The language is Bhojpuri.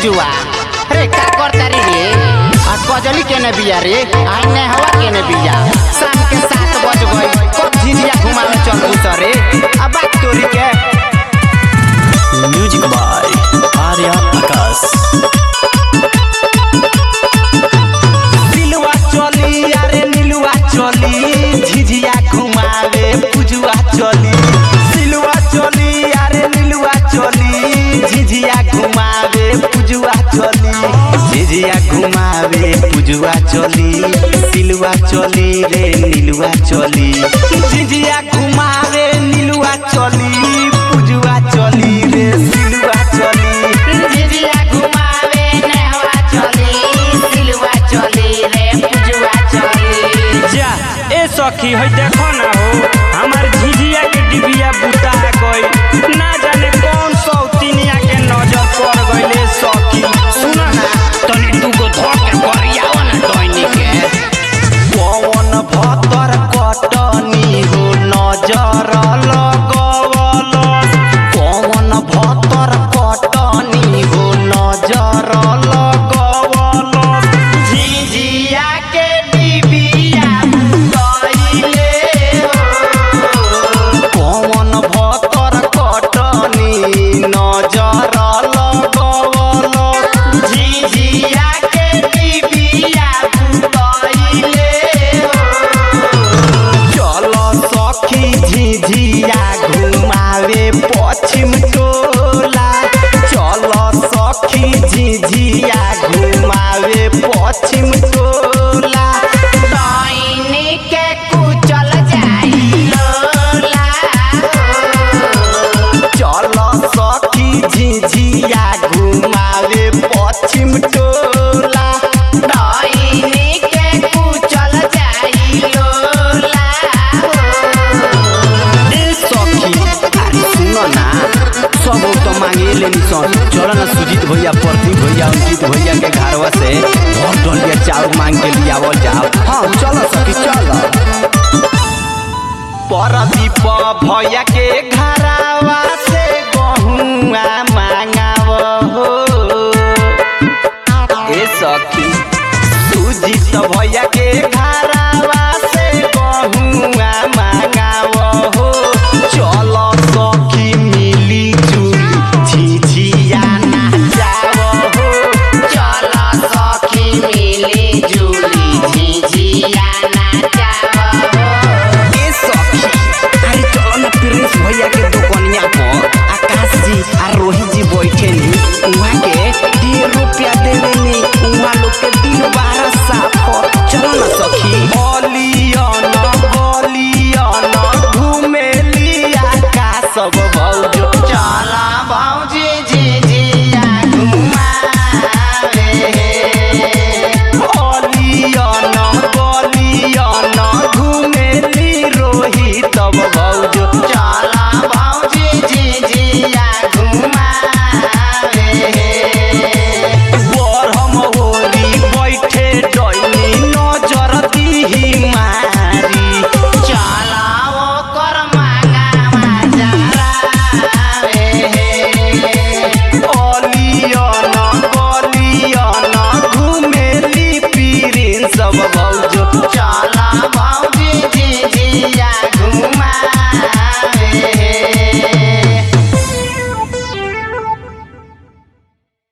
पूजुआ रे का करता रे रे आ कजली केने बिया रे आई ने हवा केने बिया शाम के सात बज गई कब झिझिया घुमावे चल उतरे अब बात तोरी के म्यूजिक बाय आर्या आकाश दिलवा चली अरे नीलुआ चली झिझिया घुमावे पूजुआ चली दिलवा चली अरे नीलुआ चली झिझिया घुमावे पूजुआ चली झिझिया घुमावे पूजुआ चली दिलवा चली रे नीलुआ चली झिझिया घुमावे नीलुआ चली पूजुआ चली रे दिलवा चली झिझिया घुमावे ने हवा चली सिलवा चली रे पूजुआ चली जा ए सखी है देखो ना हो हमार झिझिया के डिबिया बुता गई ना जाने कौन सौतीनिया के नजर पड़ गईले सखी सुना ना तनी तू को धो के करियाव ना डोइनी के पवन भतर कटनी हो नजर लगवल पवन भतर कटनी हो नजर लगवल झिझिया के डिबिया बुतइले हो पवन भतर कटनी नजर लगवल झिझिया के डिबिया बुतइले चल सखी झिझिया घुमावे पश्चिम टोला चल सखी झिझिया घुमावे पश्चिम टोला डोइनी के कुचल जाई लोला चल सखी झिझिया घुमावे पश्चिम टोला डोइनी के कुचल जाई लोला ए सखी अरे सुन ना सब तो मांगे लेनी सन चल ना सुजीत भैया प्रदीप भैया अंकित भैया के घरवा से भर डलिया चाउर मांग के लियावल जाओ हाँ चल सखी चल परदीप भैया के घरवा